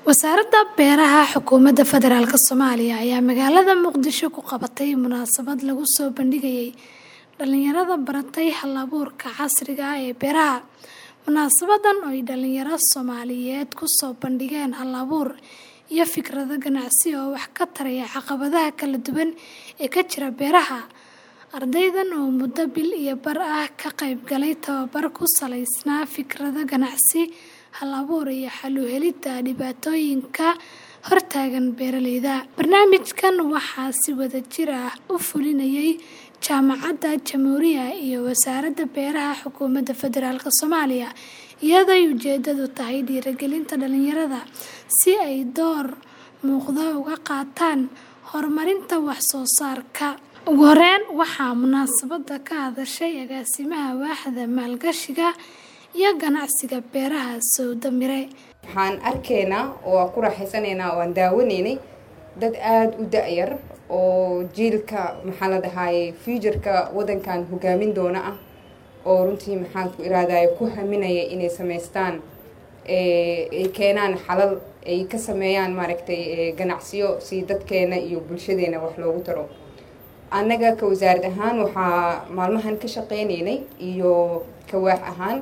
Wasaaradda Beeraha Xukuumadda Federaalk Soomaaliya ayaa magaalada Muqdisho ku qabatay munaasabad lagu soo bandhigayay dhalinyarada baratay hal-abuurka casriga ah ee beeraha. Munaasabadan oo ay dhalinyaro Soomaaliyeed ku soo bandhigeen hal-abuur iyo fikrado ganacsi oo wax ka taraya caqabadaha kala duwan ee ka jira beeraha. Ardaydan oo muddo bil iyo bar ah ka qayb galay tababar ku salaysnaa fikrado ganacsi, hal-abuur iyo xal u helidda dhibaatooyinka hortaagan beeralayda. Barnaamijkan waxaa si wadajir ah u fulinayay Jaamacadda Jamhuuriya iyo Wasaaradda Beeraha Xukuumadda Federaalk Soomaaliya, iyadoo ay ujeedadu tahay dhiirrigelinta dhalinyarada si ay door muuqda uga qaataan horumarinta wax soo saarka. Ugu horeyn, waxaa munaasabadda ka hadashay Agaasimaha Waaxda Maalgashiga iyo Ganacsiga Beeraha Sowda Mire. waxaan arkaynaa oo aan ku raaxaysanaynaa oo aan daawanaynay dad aada u da-yar oo jiilka maxaa la dhahaye futureka wadankan hogaamin doona ah oo runtii maxaan ku iraadaye ku haminaya inay samaystaan ay keenaan xalal ay ka sameeyaan maaragtay ganacsiyo si dadkeena iyo bulshadeena wax loogu taro annaga ka wasaarad ahaan waxaa maalmahan ka shaqeynaynay iyo kawaax ahaan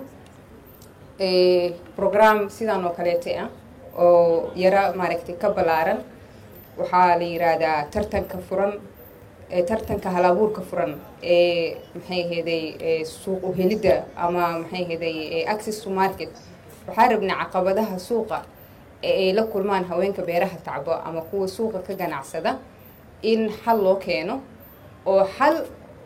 program sidan oo kaleeta ah oo yara maaragtay ka ballaaran waxaa la yiraahdaa tartanka furan tartanka hal-abuurka furan ee maxay aheeday suuq u helidda ama maxay aheeday access to market waxaa rabnaa caqabadaha suuqa ee ay la kulmaan haweenka beeraha tacbo ama kuwa suuqa ka ganacsada in xal loo keeno oo xal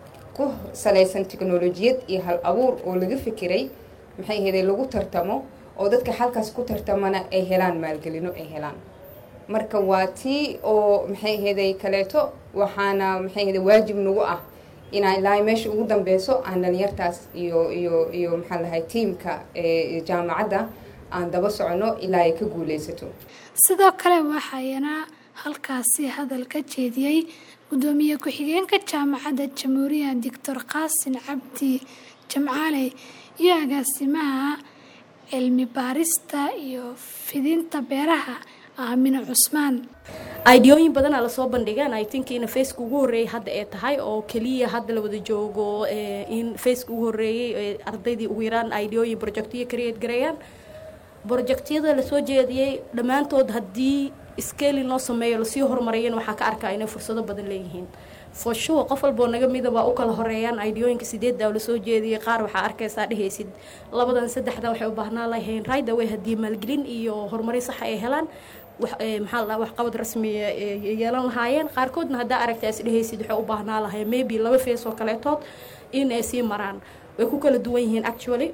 ku salaysan teknolojiyad iyo hal abuur oo laga fikiray maxay aheeday lagu tartamo oo dadka xalkaas ku tartamana ay helaan maalgelino ay helaan marka waa tii oo maxay aheeday kaleeto waxaana maxay aheeday waajib nagu ah inaan ilaa meesha ugu dambeyso aan dhalinyartaas iyo iyo iyo maxaa lahay tiimka jaamacadda aan daba socono ilaa ay ka guuleysato Sidoo kale waxaana halkaasi hadal ka jeediyey gudoomiye ku-xigeenka Jaamacadda Jamhuuriya Dr. Qaasin Cabdi Jamcaale iyo agaasimaha cilmi baarista iyo fidinta beeraha Aamina Cusmaan. aidiyooyin badanaa lasoo bandhigaan i think in faceka ugu horreeyay hadda ee tahay oo keliya hadda la wada joogo in faceka ugu horreeyey ardaydii ugu yaraan idiyooyin projectiyo create gareeyaan projectyada lasoo jeediyey dhammaantood haddii scaling loo sameeyo lasii horumariyana waxaa ka arkaa inay fursado badan leeyihiin for sure qof walboo naga mida waa u kala horeeyaan idiyooyinka sideedda oo lasoo jeediyey qaar waxaa arkaysaa dhehaysid labadan saddexda waxay u baahnaa lahayn right away haddii maalgelin iyo horumarin saxa ay helaan maxaa la waxqabad rasmiya yeelan lahaayeen qaarkoodna haddaa aragtaa is dhehaysid waxay u baahnaa lahayn maybe laba fees oo kaleetood in ay sii maraan way ku kala duwan yihiin actually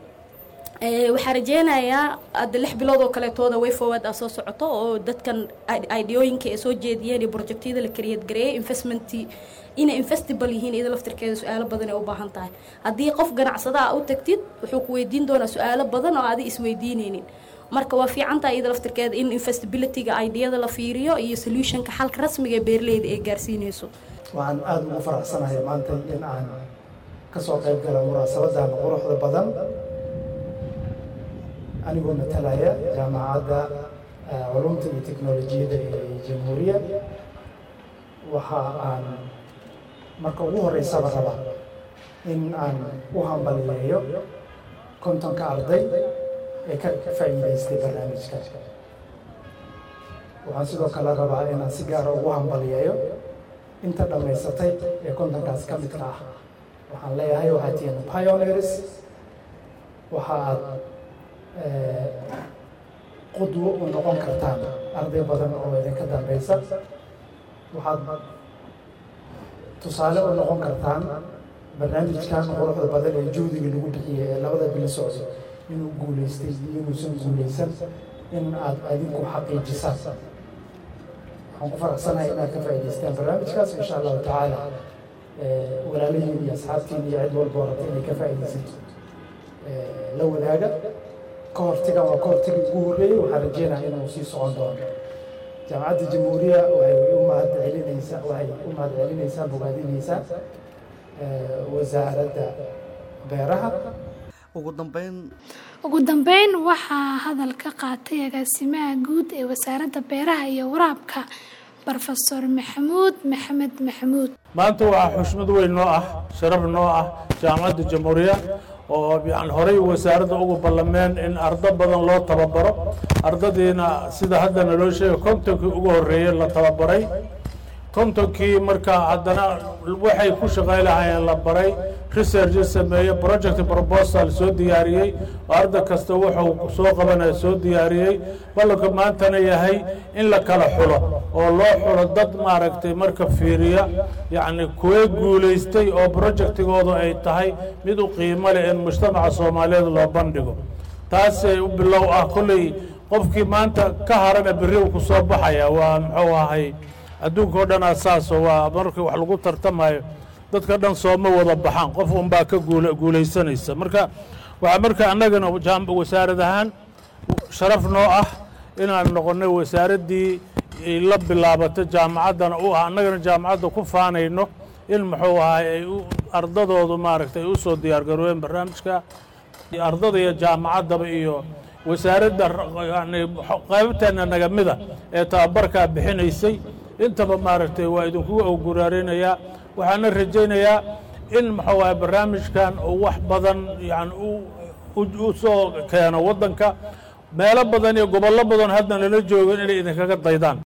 waxaa rajeynayaa hadda lix bilood oo kaleetooda way forward ah soo socoto oo dadkan idiyooyinka ay soo jeediyeen iyo projectyada la kariyad gareeyay investment inay investable yihiin iyada laftirkeeda su-aalo badan ay u baahan tahay haddii qof ganacsada ah u tagtid wuxuu ku weydiin doonaa su-aalo badan oo adi isweydiineynin marka waa fiicantaha iyada laftirkeeda in investabilityga idiyada la fiiriyo iyo solutionka xalka rasmiga ee beeraleyda ay gaarsiineyso waxaan aada ugu faraxsanahay maanta in aan kasoo qayb gala munaasabadan quruxda badan anigoo matalaya jaamacadda culumta iyo teknolojiyadda ee jamhuuriya waxa aan marka ugu horeysaba rabaa in aan u hambaliyeeyo kontonka arday ee ka faa'iidaystay barnaamijka waxaan sidoo kale rabaa inaan si gaara ugu hambaliyeeyo inta dhammaysatay ee kontonkaas ka midka ah waxaan leeyahay waxaad tihiin pioneers waxa aad qudwo u noqon kartaan arday badan oo idinka dambeysa waxaad tusaale u noqon kartaan barnaamijkan quruxda badan ee juhdiga lagu bixiyay ee labada bilo socdo inuu guuleystay iyo inuusan guuleysan in aad adinku xaqiijisaan waxaan ku faraxsanahay inaad ka faa'idaystaan barnaamijkaas insha allahu tacaala walaalahiin iyo asxaabtiin iyo cid walba orata inay ka faa'iidaysato la wadaaga ka hortigan waa ka hortagi ugu horreeyey waxaan rajeynaya inuu sii socon doono jaamacadda jamhuuriya waxay u mahad celinaysaa waxay u mahad celinaysaa bogaadinaysaa wasaaradda beeraha ugu dambeyn ugu dambeyn waxaa hadal ka qaatay agaasimaha guud ee wasaaradda beeraha iyo waraabka brofesor maxamuud maxamed maxamuud maanta waxaa xushmad weyn noo ah sharaf noo ah jaamacadda jamhuuriya oo yani horey wasaaradda ugu ballameen in ardo badan loo tababaro ardadiina sida hadda naloo sheegay kontonkii ugu horreeyey la tababaray kontonkii markaa haddana waxay ku shaqay lahaayeen la baray research sameeye project proposal soo diyaariyey oo arday kasta wuxuu soo qabanaya soo diyaariyey ballanka maantana yahay in la kala xulo oo loo xulo dad maaragtay marka fiiriya yacni kuwee guulaystay oo projectigoodu ay tahay mid u qiimo leh in mujtamaca soomaaliyeed loo bandhigo taasay u bilow ah kolley qofkii maanta ka harana berri uu ku soo baxaya waa muxuu ahay adduunka o dhan asaaso waa markii wax lagu tartamayo dadka dhan sooma wada baxaan qof unbaa ka guulaysanaysa marka waxaa marka annagana wasaarad ahaan sharaf noo ah inaan noqonnay wasaaraddii la bilaabato jaamacaddana u ah annagana jaamacadda ku faanayno in muxuu ahay ay ardadoodu maaragtay ay u soo diyaargaroobeen barnaamijka ardada iyo jaamacaddaba iyo wasaaradda yani qaybteena nagamida ee tababarkaa bixinaysay intaba maaragtay waa idinkugu awguraarinayaa waxaana rajaynayaa in muxuu ahay barnaamijkan uu wax badan yani u soo keeno waddanka meelo badan iyo gobollo badan hadda nala joogan inay idinkaga daydaan